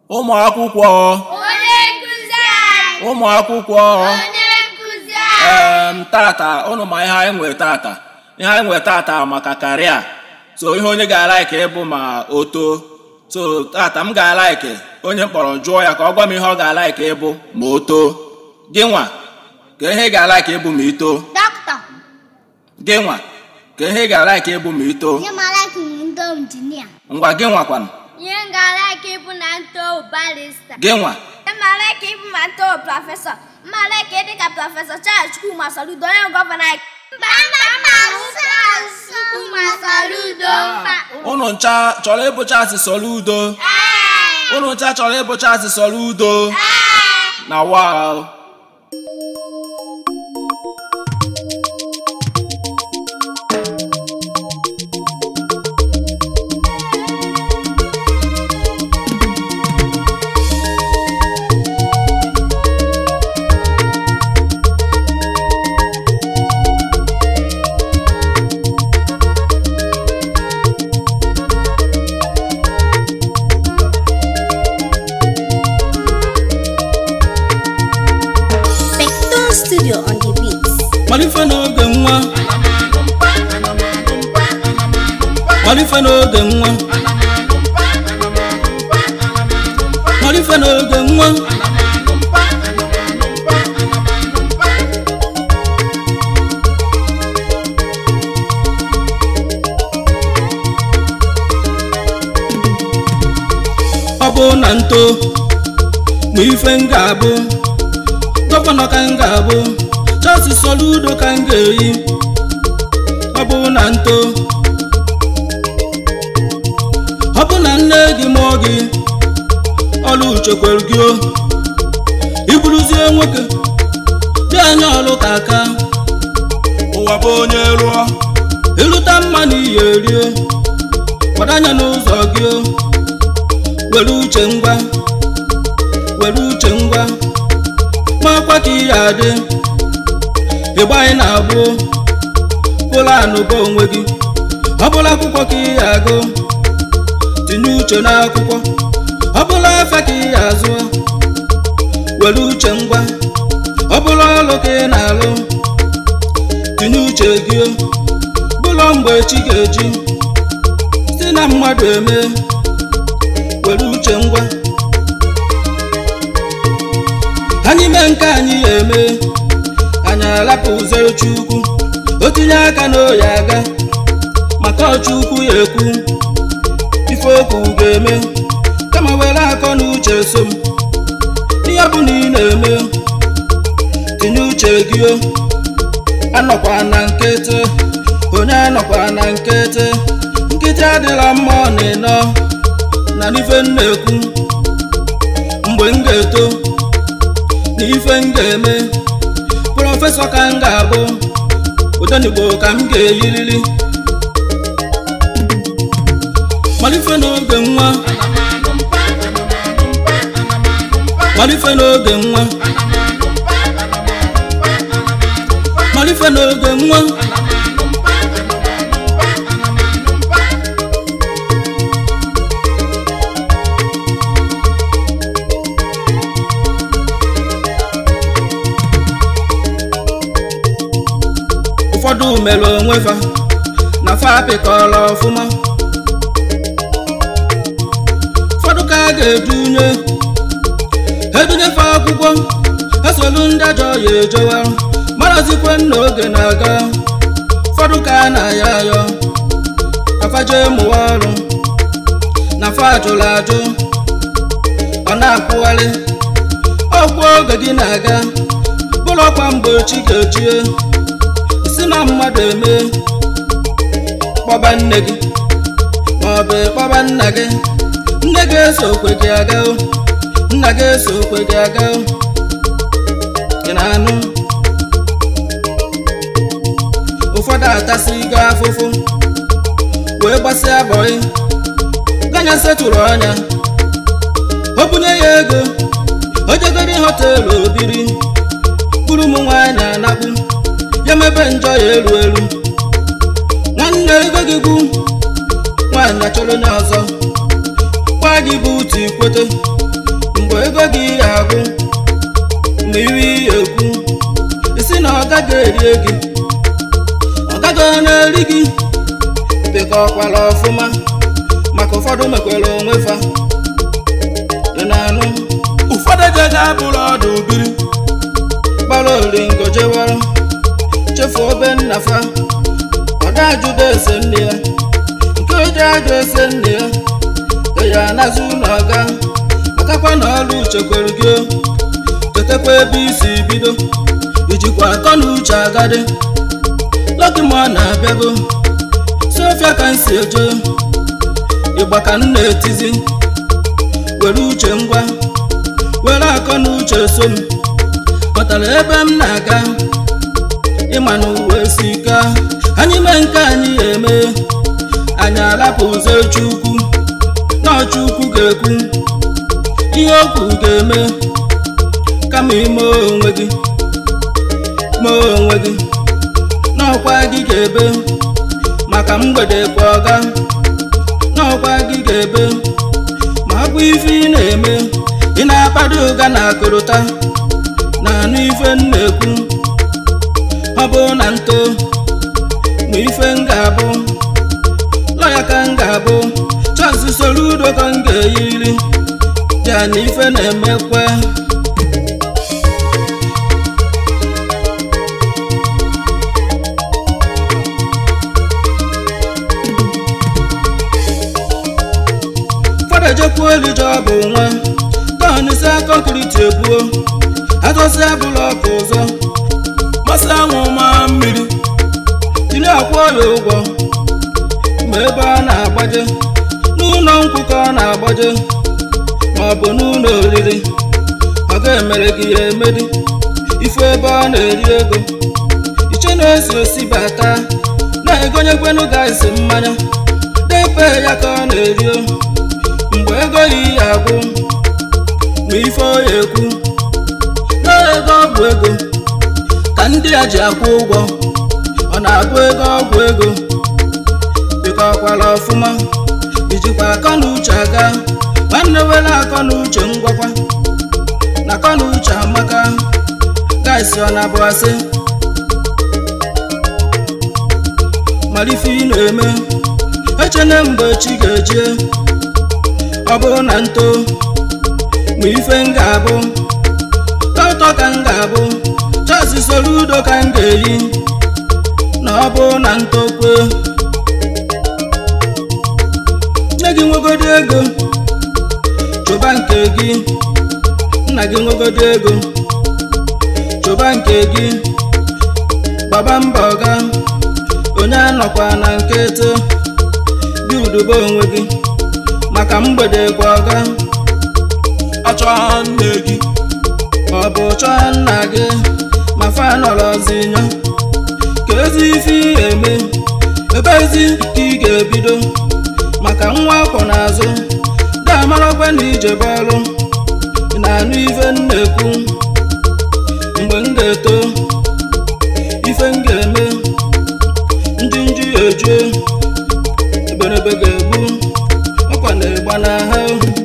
ụmụ akwụkwọ onye nkụzi anyị ụmụ akwụkwọ onye nkụzi anyị em tata ụnụ ma ihe anyị nwere tata ihe anyị nwere tata maka karịa so ihe onye ga-alaiki ịbụ ma o too so tata m ga-alaiki onye m kpọrọ jụọ ya ka ọ gwa m ihe ọ ga-alaiki ịbụ ma o too gị nwa ka ihe ị ga-alaiki ịbụ ma i too dọkịta gị nwa ka ihe ị ga-alaiki ịbụ ma i too ihe mara ka ndị injinia ngwa gị nwakwanụ ihe m gara ka ịbụ na nto barista gị nwa ihe mara ka ịbụ ma nto prọfesọ mara ka ịdị ka prọfesọ Charles Chukwuma Soludo onye gọvanọ anyị mba mba mba Charles Chukwuma Soludo mba ụnụ ncha chọrọ ịbụcha asị Soludo Ee. ụnụ ncha chọrọ ịbụcha asị Soludo Ee. na wa Spectrum Studio on the beats. malife n'oge nwa malife n'oge nwa malife n'oge nwa ọ bụ na nto ma ife m ga-abụ gọvanọ ka m ga-abụ Charles Soludo ka m ga-eyi ọ bụ na nto ọ bụ na nne gị mụọ gị ọlụ chekwere gị o iburuzie nwoke dị anya ọlụ ka aka ụwa bụ onye rụọ ịlụta mma na iyi erie gbado anya n'ụzọ gị o were uche ngwa were uche ngwa makwa ka ihe adị ịgba anyị na-agbụ pụlanụ bụ onwe gị ọ bụla akwụkwọ ka ihe agụ tinye uche n'akwụkwọ ọ bụla afa ka ihe azụ were uche ngwa ọ bụla ọlụ ka ị na-alụ tinye uche gị bụlọ mgbe chi ga-eji si na mmadụ eme were uche ngwa anyị mee nke anyị ya eme anyị alapụ ụzọ chukwu o tinye aka n'oyi aga maka ọchukwu ya ekwu ife okwu ga-eme kama were akọ na uche so m ihe ọ bụla ị na-eme tinye uche gị o anọkwa na nkịtị onye anọkwa na nkịtị nkịtị adịla mma ọ na-enọ na n'ife m na-ekwu mgbe m ga-eto na ife m ga-eme prọfesọ ka m ga-abụ odenigbo ka m ga-eyiriri malife n'oge nwa malife n'oge nwa malife n'oge nwa ụfọdụ mere onwe fa na fa apịkọrọ ọfụma ụfọdụ ka a ga-edunye edunye fa akwụkwọ esolu ndị ajọ ya ejewa marazikwe na oge na-aga ụfọdụ ka a na-ayọ ayọ afaje mụwa ọrụ na fa ajụrụ ajụ ọ na-akwụgharị ọgwụ oge gị na-aga bụrụkwa mgbe chi ga-ejie si na mmadụ eme kpọba nne gị maọbụ kpọba nna gị nne ga-eso okwe gị aga o, nna ga-eso okwe gị aga o. ị na-anụ ụfọdụ atasigo afụfụ wee gbasịa bọị ganya setụrụ ọnya o bunye ya ego o jegoro họteelụ obiri buru ụmụ nwaanyị anakpu ya mebe njọ ya elu elu nwanne ego gị gwu nwaanyị achọrọ onye ọzọ gwa gị bụ utu ikwete rie gị ọ gaghị na-eri gị pịkọkwala ọfụma maka ụfọdụ mekwere onwe fa ị na-anụ ụfọdụ jega bụrụ ọdụ biri gbara oringo jewara chefuo obe nna fa ọdajụdo ese nne ya nke oji ajụ ese nne ya eya anazụ ụlọ ọga akakwa na ọrụ uche kwere gị o. chetakwa ebe isi bido ijikwa akọ na uche agadi lọkị ma ọ na-abịago sofia ka m si eje ịgba ka m na-etizi were uche ngwa were akọ na uche so m kpọtara ebe m na-aga ịma na uwe si ka anyị mee nke anyị eme anyị alapụ ụzọ chukwu na chukwu ga-ekwu ihe okwu ga-eme kama ime onwe gị mee onwe gị n'ọkwa gị ga-ebe maka mgbede kwa ọga n'ọkwa gị ga-ebe ma ọ bụ ife ị na-eme ị na-akpado ụga na akụrụta na anụ ife m na-ekwu ọ bụ na nto ma ife m ga-abụ lọya ka m ga-abụ chọọsị soro udo ka m ga-eyiri ya na ife na-emekwe fọdụ ejekwa elije ọ bụ nwa tọnụsịa kọnkriti ebuo atọsịa bụlọkụ ụzọ masị anwụ ma mmiri tinye akwụ ya ụgwọ ma ebe ọ na-agbaje n'ụlọ nkwụ ka ọ na-agbaje ma ọ bụ n'ụlọ oriri ọ ga-emere gị ya emedi ife ebe ọ na-eri ego iche na-esi osi bata na-egonyekwenụ gaisi mmanya depe ya ka ọ na-eri o. mgbe ego yi ya agwụ ma ife ọ ya ekwu na ego ọgwụ ego ka ndị a ji akwụ ụgwọ ọ na-agụ ego ọgwụ ego bịkọkwala ọfụma ijikwa akọ na uche aga nwanne were akọ na uche ngwakwa na akọ na uche amaka gaisi ọ na-abụ asị malife ị na-eme echene mgbe chi ga-eje ọ bụrụ na nto ma ife m ga-abụ tọtọ ka m ga-abụ chọọsị soro udo ka m ga-eyi na ọ bụrụ na ntokwe nne gị nwegodo ego chụba nke gị nna gị nwegodo ego chụba nke gị gbaba mbọ ga onye anọkwa na nkịtị gị udobe onwe gị maka mgbede kwa ọga achọ nne gị ọ bụ chọọ nna gị ma fa nọrọzi nyọ ka ezi ife ị eme ebe ezi ka ị ga-ebido maka nwa akwọ n'azụ ga-amarakwa na ije bọọlụ ị na-anụ ife m na-ekwu mgbe m ga-eto ife m ga-eme ndị nju ya eju eberebe ga-egbu ọkwa na-egba n'ahụ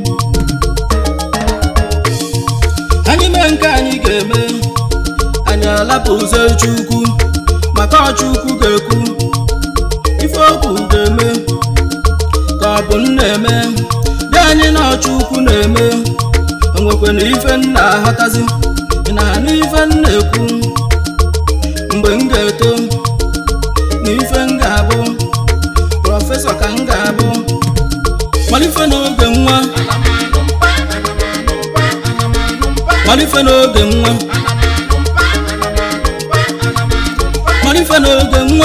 anyị mee nke anyị ga-eme anyị alapụ ụzọ chukwu maka ọchukwu ga-ekwu ife okwu ga-eme ka ọ bụ m na-eme dị anyị na ọchukwu na-eme onwekwe na ife m na-aghọtazi ị na-anụ ife m na-ekwu mgbe m ga-eto na ife m ga-abụ prọfesọ ka m ga-abụ malife n'oge nwa malife n'oge nwa malife n'oge nwa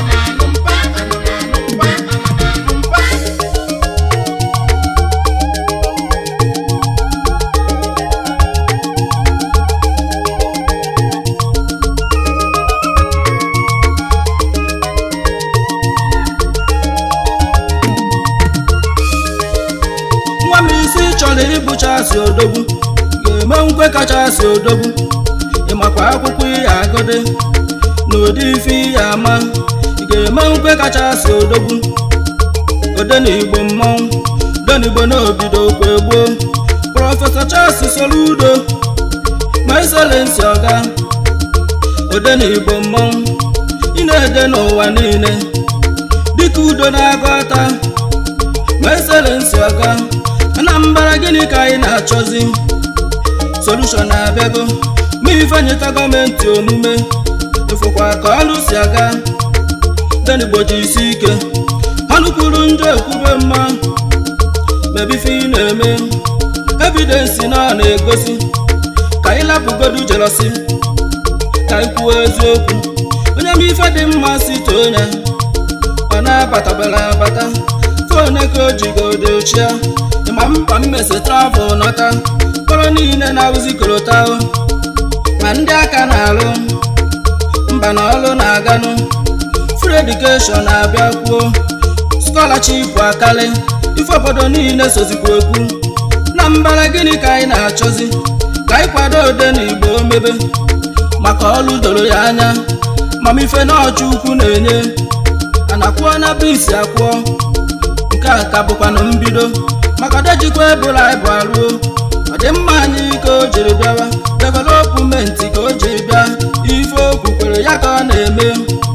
nwa m isi chọrọ ịbụchasị odogwu ga-eme nkwe kachasị odogwu ịmakwa akwụkwọ ihe agụdị na ụdị ife ihe ama ị ga-eme nkwe kachasị odogwu odenigbo mmọnwụ denigbo na obido okwe gboo prọfesọ Charles Soludo ma excellensi ọga ode na igbo mmọnwụ ị na-ede n'ụwa niile dịka udo na-agọta ma eselensi ọga anambra gịnị ka anyị na-achọzi solushon na-abịago ma ifenyeta gọọmenti omume ịfụkwa ka ọlụ si aga denigbo ji isi ike ọnụ kwuru njọ ekwube mma mebife ị na-eme evidensi na ọ na-egosi ka anyị lapụgodu jelosi ka anyị kwuo eziokwu onye ma ife dị mma si too ya ọ na-abatabara abata fon ka o jigode ochia ịma mkpa mmesi travel nọta kpọrọ niile na-awụzi korota ma ndị aka na-alụ mba na ọlụ na-aganụ free education na-abịa kwuo scholarship akali ife obodo niile sozikwa ekwu na mbara gịnị ka anyị na-achọzi ka anyị kwado ode na igbo mebe maka ọlụ doro ya anya mamife na ọchụ ukwu na-enye anakwụọ na bisi akwụọ nke a ka bụkwanụ mbido maka dejikwa ebụla ịbụ aruo ọ dị mma anyị ka o jiri bịawa developmenti ka o jiri bịa ife okwu kwere ya ka ọ na-eme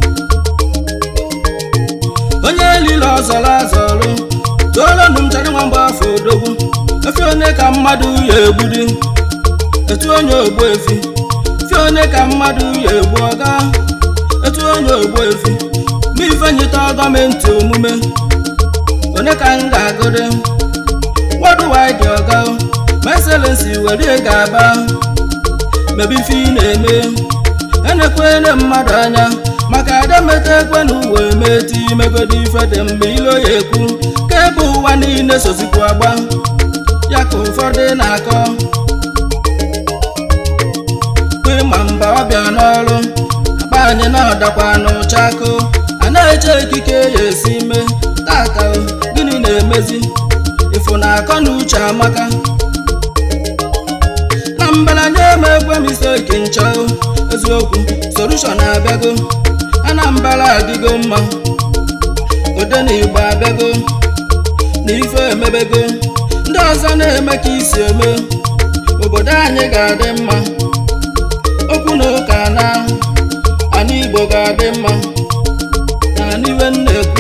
onye elile ọzọrọ azọrụ tụọrọnụ m chara nwa mgbe afọ odogwu efi one ka mmadụ ya egbudi etu onye ogbu efi fi one ka mmadụ ya egbu ọga etu onye ogbu efi ma ifenyita gọọmenti omume onye ka m ga-agụde wọdụwaịdị ọga ma eselensi were ga-aba mebe ife ị na-eme enekwene mmadụ anya maka ademeta ekwe na uwe meti imegodi ife dị mgbe ilo ya ekwu ka ebe ụwa niile sozikwu agba ya ka ụfọdụ na-akọ kwe ma mba ọbịa n'ọrụ akpa anyị na ọdakwa n'ụchakụ a na-eche ekike ya esi mee tata o, gịnị na-emezi ịfụ na akọ na uche amaka na mbalanye eme ekwe m iseki nchọ eziokwu solushon abịago anambra adịgo mma ode na igbo abịago na ife emebego ndị ọzọ na-eme ka isi eme obodo anyị ga-adị mma okwu na ụka na ana igbo ga-adị mma na n'iwe na-ekwu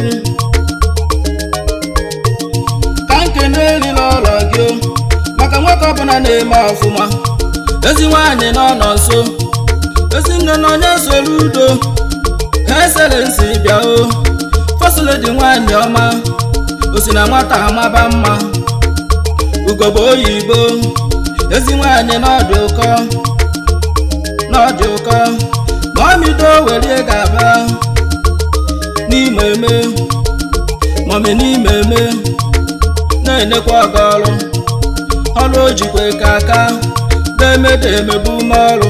ka nkene erila ọrọ gị o, maka nwoke ọbụla na-eme ọfụma ezi nwaanyị nọ nọ nso ezi nne na onye soro udo ha eselensi bịa o fọsiledi nwaanyị ọma o si na nwata amaba mma ugobo oyibo ezi nwaanyị n'ọdị ụkọ n'ọdị ụkọ ma ọmido werie ga-aba n'ime eme mọmi n'ime eme na-enekwa ọga ọrụ ọrụ o jikwe ka aka na-emeda emebu ume ọrụ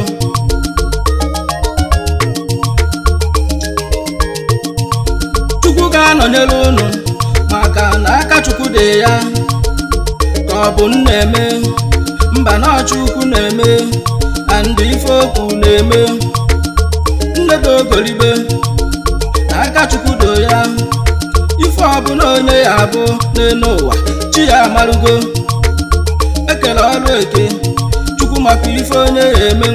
chukwu ga-anọnyere unu maka na aka chukwu dị ya ka ọ bụ nna eme mba na ọchukwu na-eme andị ife okwu na-eme nnedo ogolibe na aka chukwu do ya ife ọbụla onye ya abụ n'elu ụwa chi ya amarugo ekele ọrụ eke chukwu maka ife onye ya eme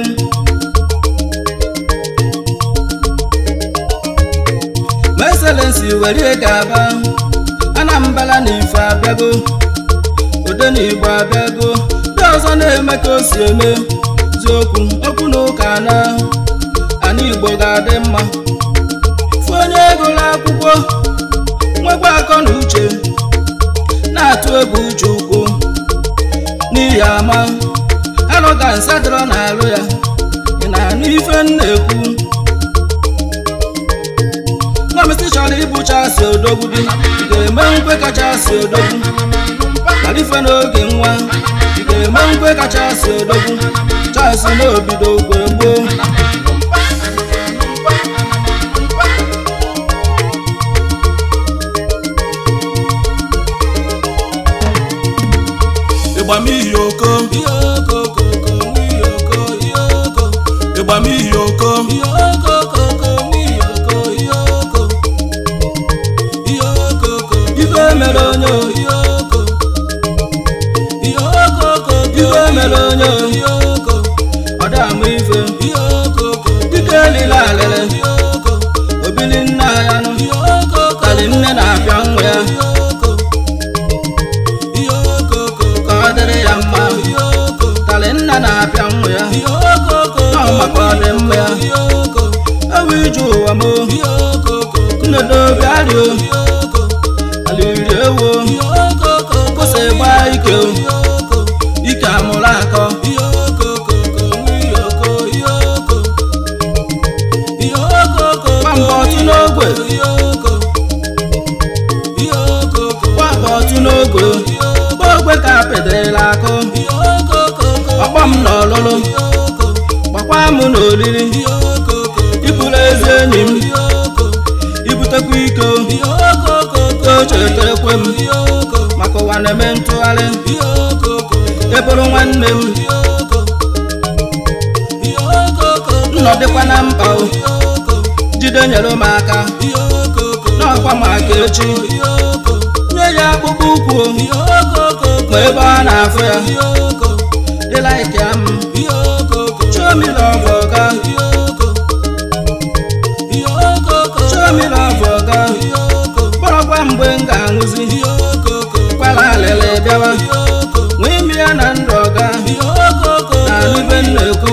ma eselensi were ga-aba anambra na ife abịago ode na igbo abịago ndị ọzọ na-eme ka o si eme ziokwu okwu na ụka na ana igbo ga-adị mma fụ onye gụrụ akwụkwọ nwekwa akọ na uche na-atụ egwu uche ukwu n'ihi ama alụga nsadịrọ na-alụ ya ị na-anụ ife m na-ekwu gọọmenti chọrọ ịbụchasị odogwu dị ị ga-eme nkwe kachasị odogwu malife n'oge nwa ị ga-eme nkwe kachasị odogwu chasị n'obido ogwe gboo ịgba m iyi oko ihe okokoko n'ihi oko ihe oko ịgba m iyi oko ihe okokoko n'ihi oko ihe oko ihe okoko ife mere onye o ihe oko ihe okoko ife mere onye o ihe oko ọ da ama ife ihe okoko dike elile alili o alili ewo kwụsị gba ike o ike amụrụ akọ gba mbọ ọtụ n'ogwe gba mbọ ọtụ n'ogwe gba ogwe ka pedela akụ ọkpọ m n'ọlụlụ gbakwa m n'olili iburu ezi enyi m ibutekwa ike o chetekwe m maka ụwa na-eme ntụgharị eburu nwanne m nnọdịkwa na mkpa o jide nyere m aka n'ọkwa maka echi nye ya akpụkpọ ụkwụ o ma ebe ọ na-afụ ya ịlaiki ya m chomili ọbụ ọga chomili ọbụ ọga kpọrọkwa mgbe m ga-anwụzi kwala alịlị bịawa nwee imi ya na ndụ ọga na ibe m na-ekwu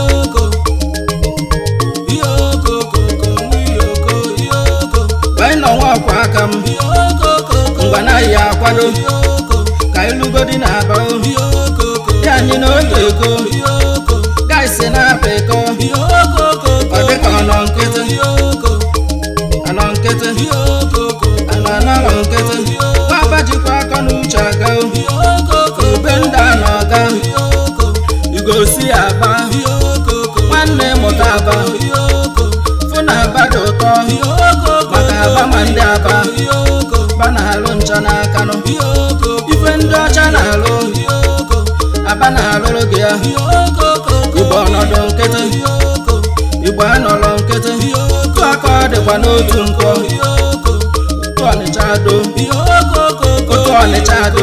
anyị nọ nwa ọkwa aka m ngwa naghị ya akwado ka ịlụgodi na aba ya anyị na oge ego gaisi na-apụ iko ọ dịka ọ nọ nkịtị anọ nkịtị anọ anọrọ nkịtị baba jikwa aka na uche aga ube ndị a na ọga igosi aba nwanne mụta aba fụ na aba dị ụtọ maka aba ma ndị aba ba na-alụ ncha n'aka nụ ife ndị ọcha na-alụ aba na-alụrụ gị ya igbo ọnọdụ nkịtị igbo anọrọ nkịtị tụ aka ọ dịkwa n'otu nkwọ otu ọnịcha ado otu ọnịcha ado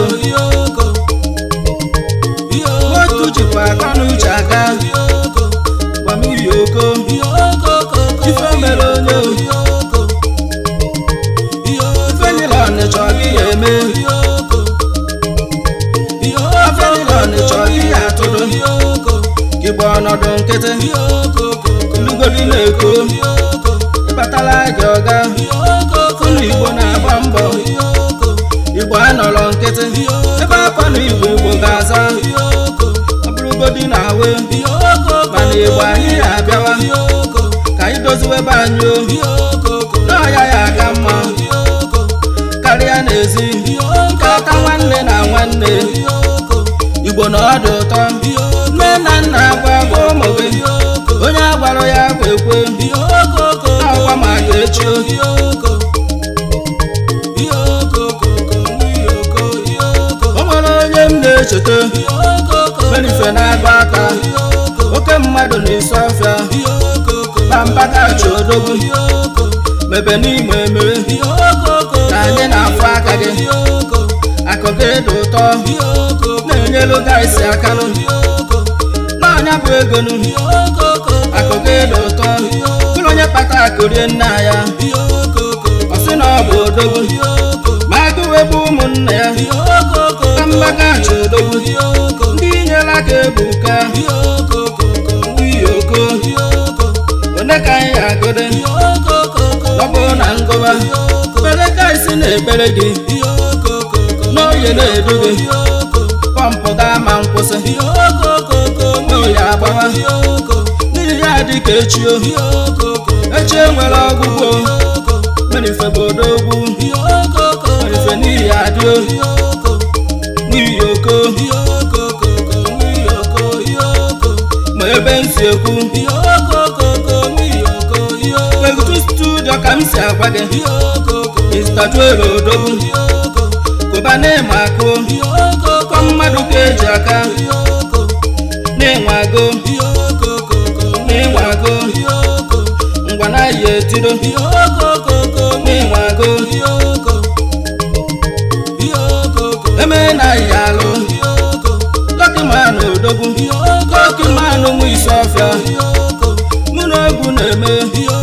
otu jikwa aka na uche aga gbamiyi oko ife mere onye o ife niile ọnịcha ọ gị ya eme ife niile ọnịcha ọ gị ya atụrụ igbo ọnọdụ nkịtị lugodi na-eko ịbatala gị ọga ụlọ igbo na-agba mbọ igbo anọrọ nkịtị ebe akwa na igbo igbo ga-aza ọ bụrụgodi na awe mana igbo anyị na-abịawa ka anyị doziwe ebe anyị o n'ọya ya aka mma karịa n'ezi nkata nwanne na nwanne igbo na ọ dị ụtọ nne na nna agwa gwa ụmụ gị onye agwara ya kwe ekwe n'ọkwa maka echi o nwere onye m na-echeta merife na-agba aka oke mmadụ na-esi ọfịa bambagachi odogwu mebe n'ime emere na anyị na-afụ aka gị akụ gị dị ụtọ na-enyelu gaisi akanụ n'ọnya bụ ego nụ akụ gị dị ụtọ bụrụ onye kpata akụrie nna ya ọ sị na ọ bụ odogwu ma agụwe bụ ụmụnna ya ka mgbagachi odogwu ndị nyere aka ebuka iyoko one ka anyị agụde ọ bụ na ngụba kpere gaisi na-ekpere gị n'oye na-edu gị pọmpụ ga-ama nkwụsị n'oye agbawa n'ihi ya dị ka echi o echi enwere ọgwụgwọ merife bụ odogwu merife n'ihi adị o n'ihi oko ma ebe m si ekwu egutu studio ka m si agwa gị Mr. Joel odogwu kụba na-eme akụ kọ mmadụ ka eji aka na-enwe agụ na-enwe agụ ngwa na-ayi etiro na-enwe agụ eme na-ayi alụ lọkị manụ odogwu lọkị manụ nwe isi ọfịa mụ na egwu na-eme